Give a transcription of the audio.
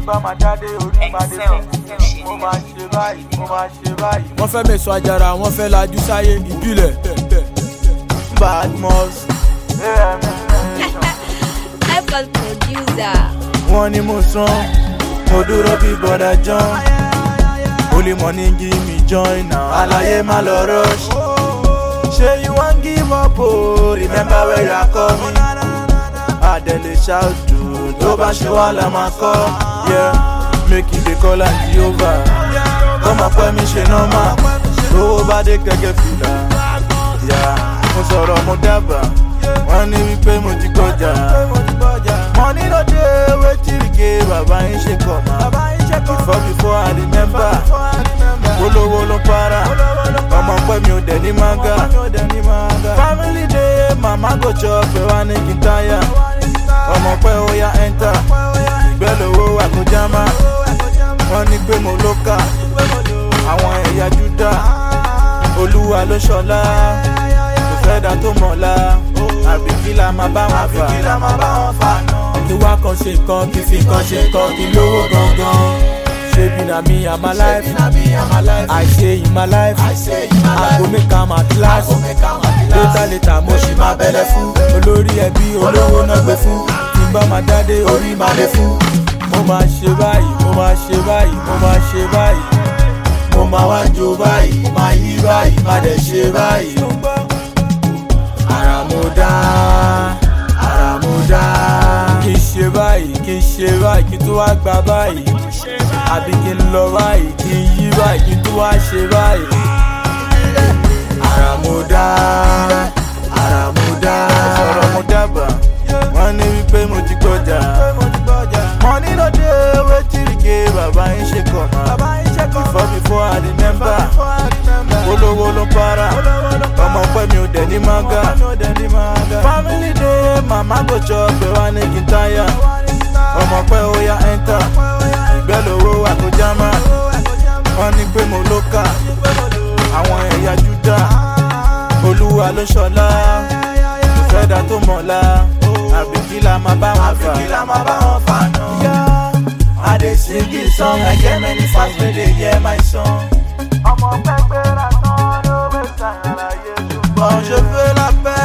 bá máa jáde orí máa dé fún mo máa ṣe báyìí mo máa ṣe báyìí. wọ́n fẹ́ mèso àjàrà wọ́n fẹ́ lajú sáyé ìbílẹ̀. badmus F-Call producer. wọ́n ní mo sán mo dúró bí bọ́dà john only money give me join now alaye má lọ rush. ṣé you wan give up o remember where you are coming. adele shout to tó bá ṣe wà lá máa kọ́ yeah. make you dey call am jehovah kọ́mọ pẹ́ mi ṣe nọ́mà owó bá dé gẹ́gẹ́ fìlà. Yeah. mo sọ̀rọ̀ mo dábàá wọ́n ní wípé mo ti kọjá. money no dey wetin we get bàbá yín ṣe kọ̀ mọ́. before before i remember olówó ló para ọmọ pẹ́ mi ò dẹ̀ ní manga. family dey mama go chop ẹ wá ní kí n táyà. ọmọ pẹ́ ó yá enter ìgbẹ́ lówó àkójámá. wọ́n ní pé mo ló kà àwọn ẹ̀yà júdà olúwa ló ṣọlá kò fẹ́ dá tó mọ̀lá àbí kí la máa bá wọn fà. kí wá kan ṣe kan kí fi kan ṣe kan kí lówó gangan. ṣébi na mi i'm alive i say in my life i go make am at last later later mo ṣì máa bẹ̀rẹ̀ fún olórí ẹbí olówó náà gbé fún tí n bá máa jáde orí máa lè fún. mo máa ṣe báyìí mo máa ṣe báyìí mo máa ṣe báyìí mo máa wá jó báyìí máa yí báyìí máa dẹ̀ ṣe báyìí. ara mo dá ara mo dá. kí n ṣe báyìí kí n ṣe báyìí kí n tó wá gba báyìí àbí kí n lọ báyìí kí n yí báyìí kí n tó wá ṣe báyìí. ara mo dá ara mo dá. sọ̀rọ̀ mo dábàá wọ́n ní wípé mo ti kọjá. money no dey wetin we get bàbá yín ṣe kọ̀ mọ́. before before i remember olówó ló para ọmọ pẹ́ mi ò dẹ̀ ní manga. family dey mama go chop ẹ wá ní kí n táyà. ọmọ pẹ́ ó yá enter ìgbẹ́ lówó àkójámá. wọ́n ní pé mo ló kà àwọn ẹ̀yà júdà olúwa ló ṣọlá kò fẹ́ dá tó mọ̀lá àbí kí la máa bá wọn fà. I dey sing this song, I get many fans wey dey hear my song. ọmọ pẹ́ gbéra tán ló bẹ̀ sàyàrá yé ṣùgbọ́n Bon, je veux la paix.